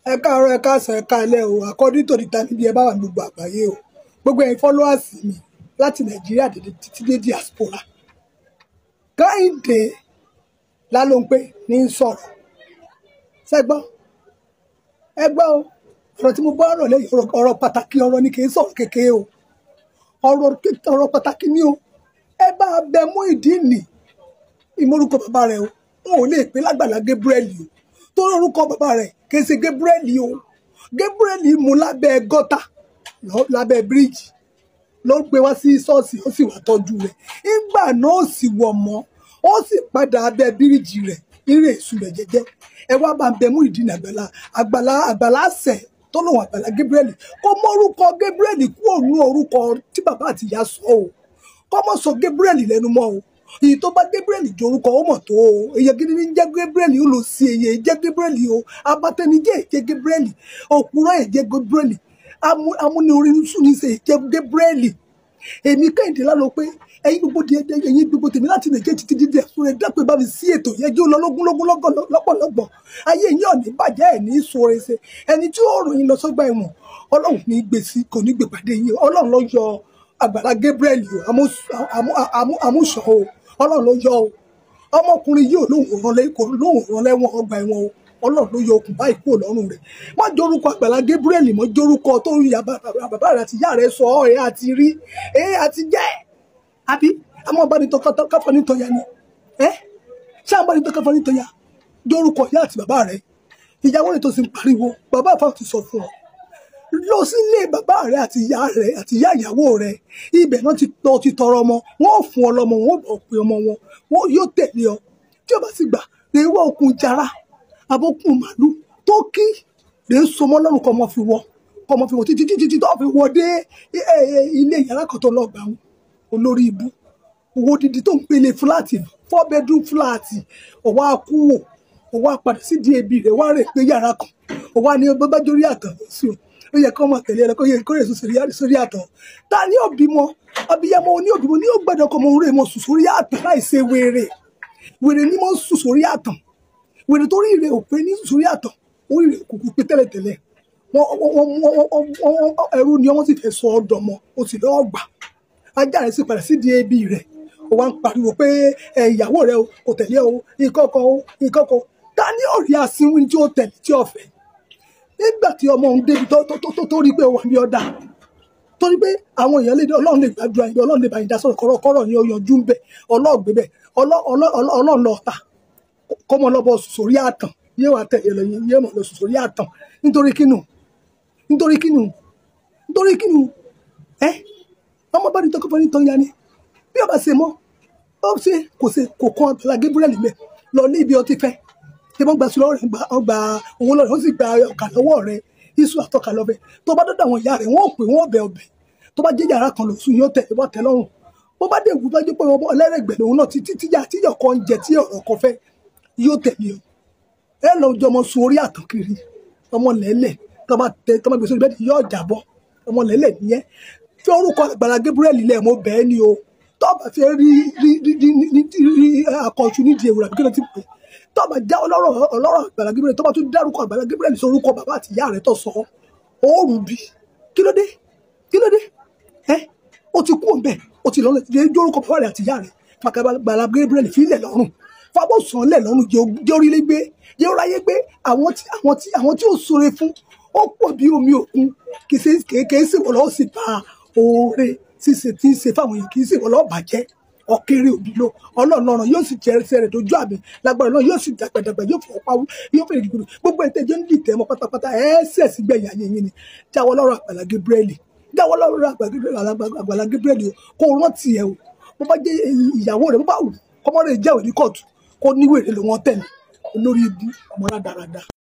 ẹ káàárọ̀ ẹ káàsán ẹ káalẹ́ o according to the time níbi ẹ bá wà ní gbogbo àgbáyé o gbogbo ẹ̀yin followers mi láti nàìjíríà dédé títí dé diaspora Kẹ́hìndé Lálóńpé ní í sọ̀rọ̀ ṣẹ́gbọ́n ẹ gbọ́ o ọ̀rọ̀ tí mo bá ọ̀rọ̀ lẹ́yìn ọ̀rọ̀ ọ̀rọ̀ pàtàkì ọ̀rọ̀ ni kì í sọ̀rọ̀ kékeré o ọ̀rọ̀ ké- ọ̀rọ̀ pàtàkì ni o ẹ bá a bẹ mú ìdí nì ìmọ̀rúkọ bàbá rẹ o wọn ò lè pè lágbàlá Gabriel o tó lórúkọ bàbá rẹ kì í ṣe Gabriel o Gabriel mú lábẹ́ gọ́tà lọ- lábẹ́ bíríìjì ló gbé wá sí ṣọ́ọ̀ṣì ó sì wá tọ́jú rẹ̀ ìgbà náà ó sì wọ̀ mọ́ ó sì padà abẹ́ bíríìjì rẹ̀ eré èṣù rẹ̀ jẹ́jẹ́ ẹ wá bá ń bẹ mú ìdí àgbàlá àgbàlá àgbàlá àṣẹ tó lòun àgbàlá Gabriel kó mọ orúkọ Gabriel kúrò ní orúkọ tí bàbá àti ìyá sọ o kọ́ mọ̀ sọ Gabriel lẹ́nu mọ́ o èyí tó bá Gabriel jẹ orúkọ ó mọ̀ tó o èyí gidi ní jẹ́ Gabriel ó lọ sí èyí jẹ́ Gabriel o abatẹnijẹ́ jẹ́ Gabriel òpùrọ̀ ẹ̀ jẹ́ Gabriel amú- amúnirin sùn ní sè jẹ́ Gabriel èmi Kẹ́hìndé Lálóńpé ẹ̀yin gbogbo di ẹdẹ ẹ̀yin gbogbo tèmi láti nàìjíríà títí dídí ẹ̀sùn rẹ̀ dápẹ́ bá mi sí ètò yẹn jó lọ lógúnlógún lọ́gọ̀ lọ́pọ̀lọpọ̀ ayé yín ọ̀nì bàjẹ́ ẹ̀ ní sóore ṣe ẹni tí ó ròyìn lọ sọ́gbà ẹ̀wọ̀n ọlọ́run ní gbé sí kò ní gbé pàdé yín ọlọ́run ló yọ àgbàlá Gabriel o àmúṣọ o ọlọ́run ló yọ o ọmọkùnrin yìí ò lóhùn rán lẹ́- kò lóhùn rán lẹ́wọ̀n ọgbà ẹ̀wọ̀n o ọlọ́run ló yọ okùn báyìí kúrò lọ́rùn rẹ̀ má jórúkọ àgbàlá Gabriel mọ́ jórúkọ tó ń ya bàbá bàbá rẹ̀ àti ìyá rẹ̀ sọ ọ́ ẹ̀ àti rí ẹ̀ àti jẹ́ àbí àmọ́ bá ní tọkọtọ káfọ́ ní tọ́ya ni ẹ́ ṣé àwọn bá ní tọkọtọ ní tọ́ya jórúkọ ìyá àti bàbá rẹ̀ ìyàwó rẹ̀ tó sì ń pariwo bàbá àfa ti sọ fún ọ lọ sílé bàbá rẹ àti ìyá rẹ àti ìyá ìyàwó rẹ ibẹ̀ náà ti tọ ti tọrọ ọmọ wọn ò fún ọ lọ́mọ wọn ò bọ pé ọmọ wọn wọn yóò tẹ̀lé ọ tí o bá sì gbà lè wọ okùn jara abókùn màálù tó kí lè so mọ́ lọ́rùn kọ́ ọmọ fi wọ kọ́ ọmọ fi wọ títí títí tó fi wọ dé ẹ, ẹ, ilé yàrá kan tó lọ gbà wọn olórí ibú owó dídí tó ń pele fúláàtì four bedroom fúláàtì ọwọ́ akúwò ọwọ́ apàdé sí di ebi rẹ̀ wá rè pé yàrá kan ọwọ́ ni bàbá jórí àtàn sí o ó yẹ kó máa tẹ̀lé ẹ kó yẹ kó rè sùn sórí- sórí àtàn ta ni òbí mọ abiyamọ oní òbí mọ ní ó gbọ́dọ̀ kọ mọ òun rè mọ sùn sórí àtàn láì ṣe wèrè wèrè ni mo ń sùn sórí àtàn wèrè tó rí ìrè òpé ní sùn sórí àtàn orí ìrè kùkù pé tẹ́lẹ̀tẹ́lẹ̀ wọn wọn- wọn- wọn- wọn- wọn- ẹrú ni wọn sì fẹ́ sọ ọ́ dọmọ o sì lọ́ọ́ gbà ajá rẹ̀ sì padà sí di ebi rẹ̀ ó wá ń pariwo pé ẹ ìyàwó rẹ̀ o kò tẹ̀lé o ìkọkọ o ìkọkọ ta ni ọ̀rí asínwín tí ó tẹ̀lé tí ó fẹ́ nígbà tí ọmọ òun débi tó tó tó tó rí pé ó wà ní ọ̀dà torí pé àwọn èèyàn lè dé ọlọ́run lè gbàdúrà yín ọlọ́run lè bá yín dá sọ̀rọ̀ kọ́rọ̀kọ́rọ̀ ni ó yanjú ń bẹ̀ ọlọ́ọ̀gbẹ́ bẹ̀ ọlọ́- ọlọ́- ọlọ́- ọlọ́run lọ ta kọ́mọ lọ́bọ̀ sùn sórí àtàn yóò wá tẹ̀lé lọ yín yóò mọ̀ lọ sùn sórí àtàn nítorí kínú nítorí kínú nítorí kínú ẹ ọmọ bá ní tọkọ fún ní tọ́ ya ni bí ọba ṣe mọ́ ó ṣe kò ṣe kò kan Àgbàlá Gabriel mẹ́ lọ ní ibi ọtí fẹ́ tí wọ́n gba sí lọ́wọ́ rẹ̀ gba ọgbà owó lọ́rẹ̀ ó sì gba ọkà lọ́wọ́ rẹ̀ iṣu àtọ́ka lọ́bẹ̀ tó bá dọ́dọ̀ àwọn ìyá rẹ̀ wọ́n ò pè wọ́n ọbẹ̀ ọbẹ̀ tó bá jẹ́ yàrá kan lòsùn yóò tẹ̀ wọ́n tẹ̀ lọ́rùn bó bá dé ìwúdọ́ jẹ́ pé ọmọ ọlẹ́rẹ̀gbẹ̀ lòun náà títí tíjà tíyọ̀ kan jẹ tí ọ̀rọ̀ kan fẹ́ yóò tẹ̀lé o ẹ lọ jọmọ sun orí àtàn kiri ọmọ lẹ́lẹ̀ tó bá tẹ tó bá gbèsè orí bẹ́ẹ̀ yóò jábọ́ ọmọ lẹ́lẹ̀ nìyẹn fi orúkọ Àgbàlá Gabriel lẹ̀ mọ́ bẹ́ẹ̀ ni o tó bá fẹ́ rí rí rí rí rí rí akọ̀ṣu nídìí ewúrẹ́ àbí kí ló ti pè tó bá já ọlọ́rọ̀ ọlọ́rọ̀ Àgbàlá Gabriel tó bá tún dárúkọ Àgbàlá Gabriel sí orúkọ bàbá àti ìyá rẹ̀ tó sọ oòrùn bí kí ló dé kí ló dé ẹ o ti kú òǹbẹ o ti lọ́nà jẹ́ jórúkọ bàbá rẹ̀ àti ìyá rẹ̀ fàkàbàlà Gabriel fílẹ̀ lọ́rùn fàbọ̀sán lẹ̀ lọ́rùn jẹ́ orílẹ̀ gbé jẹ́ oráyé gbé àwọn tí àwọn tí àwọn tí ò sore fún ó pọ̀ bí omi òkun kì í ṣe kéèké sì wọ́n lọ́wọ́ sí pa oore ṣíṣe tí ń ṣe fáwọn èèyàn kì í sì wọ́n lọ́wọ́ bàjẹ́ ọ̀kẹ́rẹ́ òbí ló ọlọ́run ọ̀ràn yóò sì jẹ́ ẹsẹ̀ rẹ̀ dojú àmì lágbára náà yóò sì dàgbàdàgbà yóò fọwọ́ pawú yóò fèrè gbogbo gbogbo ẹ̀ tẹ́jọ́ ń dìtẹ̀ mọ́ pátápátá ẹ̀ẹ́sẹ̀ sí gbẹ̀yìn ayé yín ni jáwọ́ lọ́rọ̀ Àgbàlá Gabriel jáwọ́ lọ́rọ̀ Àgbàlá Gabriel o kó o rántí ẹ o bó bá jẹ́ ìyàwó rẹ̀ bó bá wù kọ́mọ́rẹ́ jẹ́wèé ní kóòtù kó níwèrè ló wọ́n tẹ̀lé olórí ibu ọmọ rádaràda.